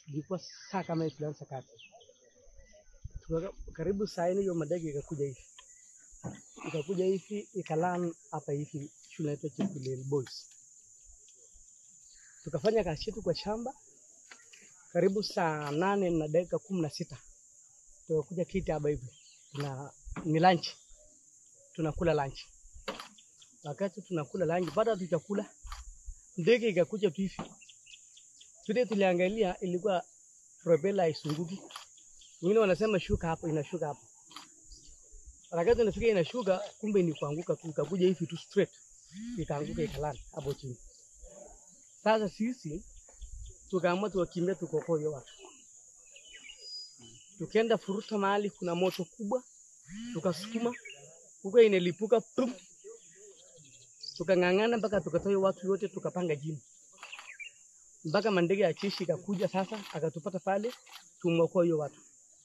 ilikuwa saa kama hii tulianza kazi. Tuka, karibu saa nne hiyo madege ikakuja hivi ikakuja hivi ikalan hapa hivi shule inaitwa Chepkulel Boys. Tukafanya kazi yetu kwa shamba karibu saa nane na dakika kumi na sita tukakuja kiti hapa hivi tuna ni lunch, tunakula lunch. Wakati tunakula lunch, baada hatujakula ndege ikakuja tu hivi vile tuliangalia, ilikuwa propela haisunguki. Wengine wanasema shuka hapo, inashuka hapo. Wakati inafika inashuka, kumbe ni kuanguka tu, ikakuja hivi tu straight, ikaanguka ikalala hapo chini. Sasa sisi tukaamua tuwakimbia, tukokoe hiyo watu, tukaenda furuta mahali kuna moto kubwa, tukasukuma huko, inalipuka pum, tukang'ang'ana mpaka tukatoa hiyo watu yote, tukapanga jini mpaka mandege ya jeshi ikakuja sasa, akatupata pale, tumeokoa hiyo watu.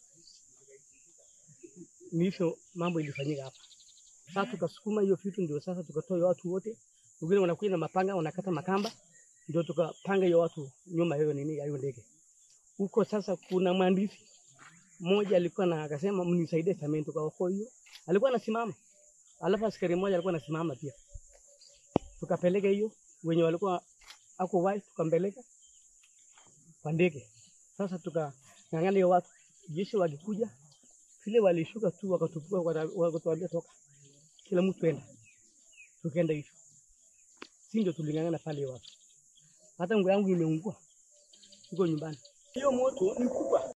Ni hivyo mambo ilifanyika hapa. Sasa tukasukuma hiyo vitu, ndio sasa tukatoa hiyo watu wote. Wengine wanakuja na mapanga, wanakata makamba, ndio tukapanga hiyo watu nyuma hiyo nini ya hiyo ndege huko. Sasa kuna mwandishi mmoja alikuwa na akasema, mnisaidie sameni, tukaokoa hiyo. Alikuwa anasimama, alafu askari mmoja alikuwa anasimama pia, tukapeleka hiyo wenye walikuwa ako wai tukampeleka kwa ndege. Sasa tukang'ang'ana hiyo watu, jeshi walikuja vile walishuka tu wakatupua, wakatuambia toka, kila mtu enda. Tukaenda hivyo, si ndio tuling'ang'ana pale hiyo watu. Hata nguo yangu imeungua, iko nyumbani. Hiyo moto ni kubwa,